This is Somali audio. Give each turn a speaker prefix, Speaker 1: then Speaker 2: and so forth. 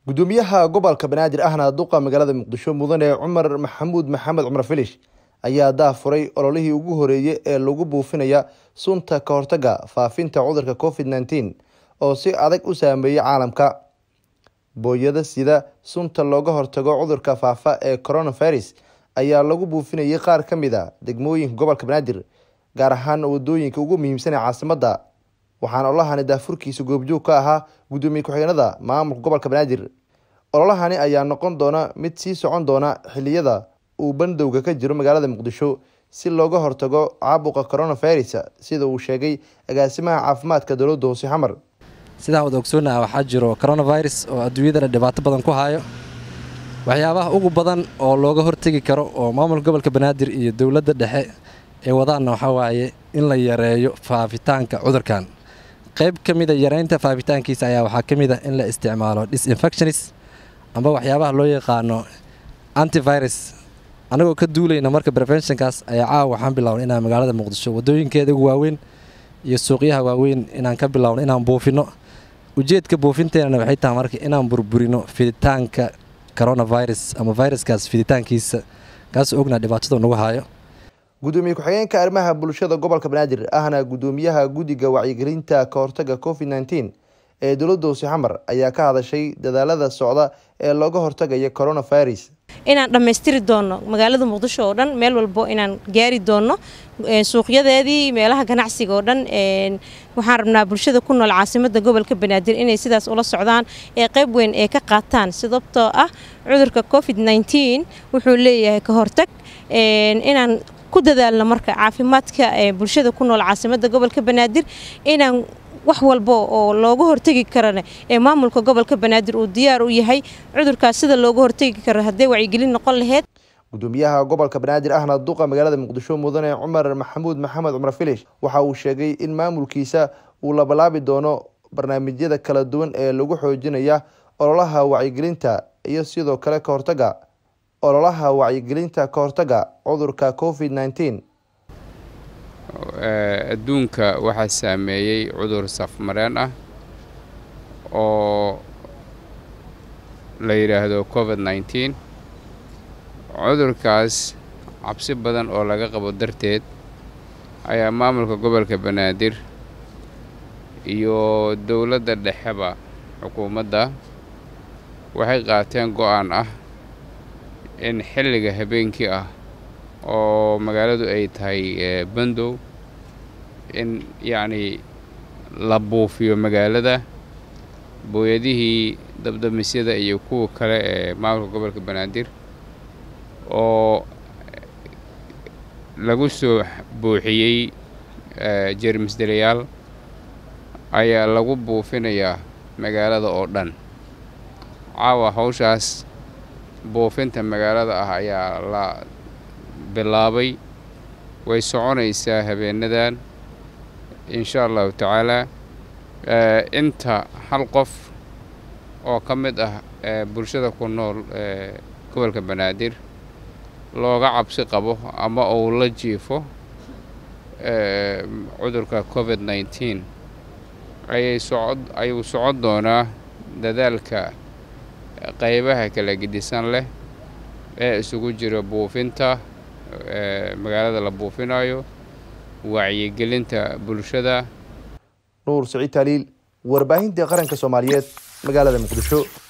Speaker 1: gudoomiyaha gobolka banaadir ahna duqa magaalada muqdisho mudane cumar maxamuud maxamed cumar filish ayaa daafuray ololihii ugu horeeyey ee lagu buufinaya sunta ka hortaga faafinta cudurka covid nneteen oo si adag u saameeyey caalamka booyada sida sunta looga hortago cudurka faafa ee coronavirus ayaa lagu buufinayay qaar ka mid a degmooyinka gobolka banaadir gaar ahaan wadooyinka ugu muhiimsan ee caasimadda waxaana ololahani daafurkiisa goobjoog ka ahaa gudoomiye ku-xigeenada maamulka gobolka banaadir ololahani ayaa noqon doona mid sii socon doona xiliyada uu bandowga ka jiro magaalada muqdisho si looga hortago caabuqa coronavirus sida uu sheegay agaasimaha caafimaadka dowladda hoose xamar
Speaker 2: sidaan wada ogsoonnaha waxaa jiro coronavirus oo adduunyadana dhibaato badan ku hayo waxyaabaha ugu badan oo looga hortegi karo oo maamulka gobolka banaadir iyo dowladda dhexe ee wadaanna waxaa waaye in la yareeyo faafitaanka cudurkan qayb ka mida yareynta faafitaankiisa ayaa waxaa ka mid a in la isticmaalo disinfectionis amba waxyaabaha loo yaqaano antivirus annagoo ka duulayna marka preventionkaas ayaa caawa waxaan bilownay inaan magaalada muqdisho wadooyinkeeda ugu waaweyn iyo suuqyaha waaweyn inaan ka bilowno inaan buufino ujeedka buufinteenana waxay tahay marka inaan burburino fiditaanka coronavirus ama viruskaas fiditaankiisa kaasoo ognaa dhibaatada nagu hayo
Speaker 1: gudoomiye ku-xigeenka arrimaha bulshada gobolka banaadir ahna gudoomiyaha guddiga wacyigelinta ka hortaga covid nneteen ee dowladda hoose xamar ayaa ka hadashay dadaalada socda ee looga hortagaya coronavirus
Speaker 3: inaan dhammaystiri doonno magaalada muqdisho oo dhan meel walbo inaan gaari doonno suuqyadeedii meelaha ganacsiga oo dhan waxaan rabnaa bulshada ku nool caasimadda gobolka banaadir inay sidaas ula socdaan ee qayb weyn ee ka qaataan sababtoo ah cudurka covid nneteen wuxuu leeyahay ka hortag inaan ku dadaalno marka caafimaadka bulshada ku nool caasimadda gobolka banaadir inaan wax walba oo looga hortegi karana ee maamulka gobolka banaadir uu diyaar u yahay cudurkaas sida looga hortegi karo hadday wacyigelin noqon laheyd
Speaker 1: gudoomiyaha gobolka banaadir ahna duqa magaalada muqdisho mudane cumar maxamuud maxamed cumar filish waxa uu sheegay in maamulkiisa uu labalaabi doono barnaamijyada kala duwan ee lagu xoojinaya ololaha wacyigelinta iyo sidoo kale ka hortaga ololaha wacyigelinta ka hortaga cudurka covid nneteen
Speaker 4: adduunka waxaa saameeyey cudur safmareen ah oo la yidhaahdo covid nneteen cudurkaas cabsi badan oo laga qabo darteed ayaa maamulka gobolka banaadir iyo dowladda dhexeba xukuumadda waxay qaateen go-aan ah in xilliga habeenkii ah oo magaaladu ay tahay bandow in yacnii la buufiyo magaalada booyadihii dabdamisyada iyo kuwa kale ee maamulka gobolka banaadir oo lagu soo buuxiyey jermis dalayaal ayaa lagu buufinayaa magaalada oo dhan caawa hawshaas buufinta magaalada ah ayaa la bilaabay way soconaysaa habeenadan insha allahu tacaalaa inta hal qof oo ka mid ah bulshada ku nool gobolka banaadir looga cabsi qabo ama uu la jiifo cudurka covid nneteen ayay socod ayuu socon doonaa dadaalka qaybaha kala gedisan leh ee isugu jira buufinta magaalada la buufinayo wacyigelinta bulshada
Speaker 1: nuur siciid taaliil warbaahinta qaranka soomaaliyeed magaalada muqdisho